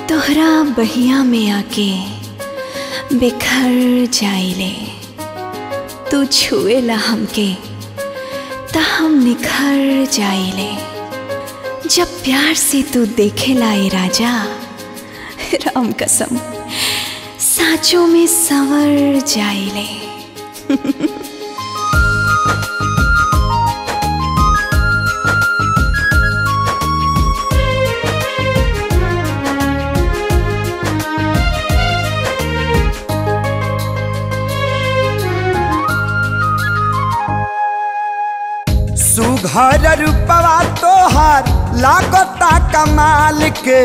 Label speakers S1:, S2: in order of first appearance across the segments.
S1: तोहरा बहिया में आके बिखर जाइले तू छुएला हमके त हम निखर जाइले जब प्यार से तू देखेला ए राजा राम कसम साँचों में संवर जाइले
S2: सुघर रूपवा तोहार लागता कमाल के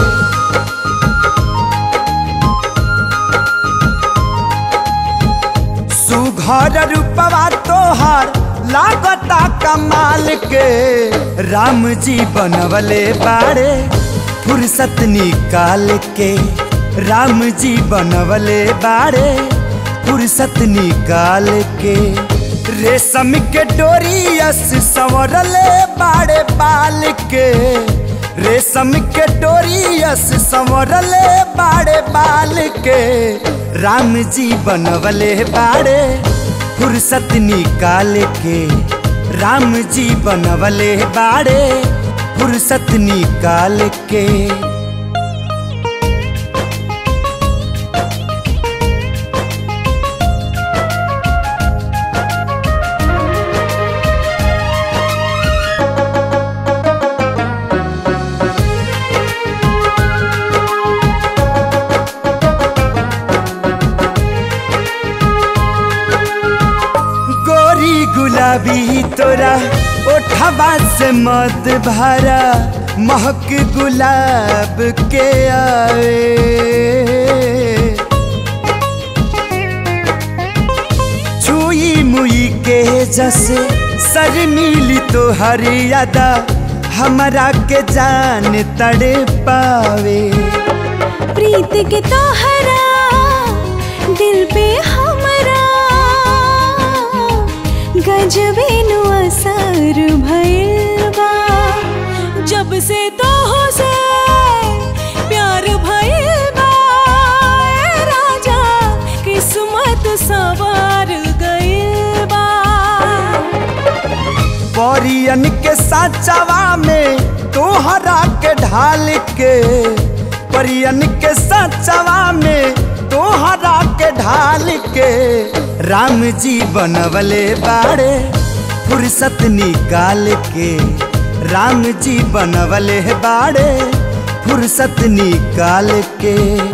S2: सुघर रूपवा तोहार लागता कमाल के राम जी बनवले बाड़े फुर्सत निकाल के राम जी बनवले बाड़े फुर्सत निकाल के रेशम के डोरियस संवरले बाड़े बाल के रेशम के डोरियस संवरले बाड़े बाल के राम जी बनवले बाड़े फुर्सत निकाल के राम जी बनवले बाड़े फुर्सत निकाल के गोरी गुलाबी तोरा ओठवा से मत भरा महक गुलाब के आए छुई मुई के जैसे सर मिली तो हरियादा हमारा के जान तड़े पावे
S1: प्रीत के तोहरा दिल पे हमरा गजबे नु असर भइल बा जब से तोह से प्यार भइल बा ए राजा किस्मत सवार गइल बा
S2: परियन के साचवा में तोहरा के ढाल के परियन के साचवा में तोहरा के ढाल के राम जी बनवले बाड़े फुर्सत निकाल के राम जी बनवले बाड़े फुर्सत निकाल के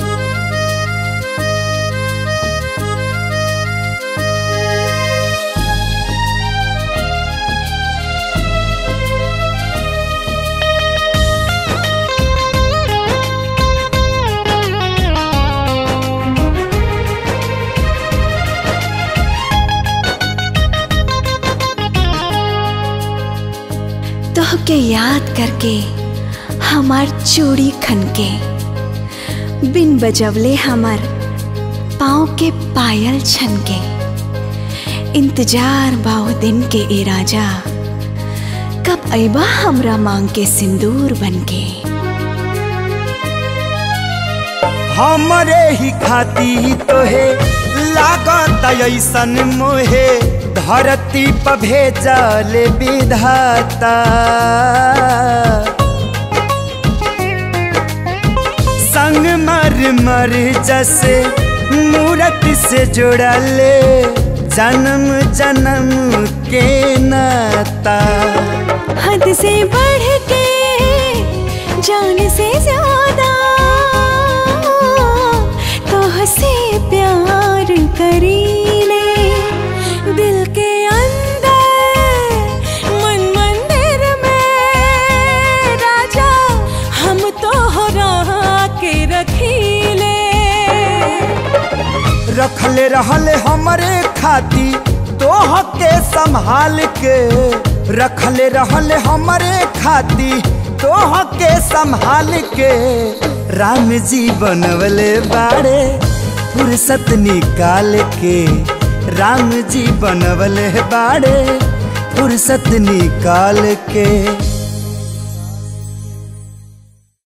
S1: तोहके याद करके हमार चूड़ी खनके बिन बजवले हमार पाँव के पायल छनके इंतजार बाओ दिन के ए राजा कब अबा हमरा मांग के सिंदूर बनके
S2: हमरे ही खाती तोहे लागत ऐसन मोहे धरती पर भेजल विधाता संग मर मर जैसे मूरत से जुड़ले जन्म जन्म के नाता
S1: हद से बढ़ के जान से ज्यादा तोह से प्यार करीले दिल के अंदर मन मंदिर में राजा हम तोहरा के रखीले
S2: रखले रहले हमरे खाती तोह के संभाल के रखले रहले हमरे खाती तोह के संभाल के राम जी बनवले बाड़े फुर्सत निकाल के राम जी बनवले बाड़े फुर्सत निकाल के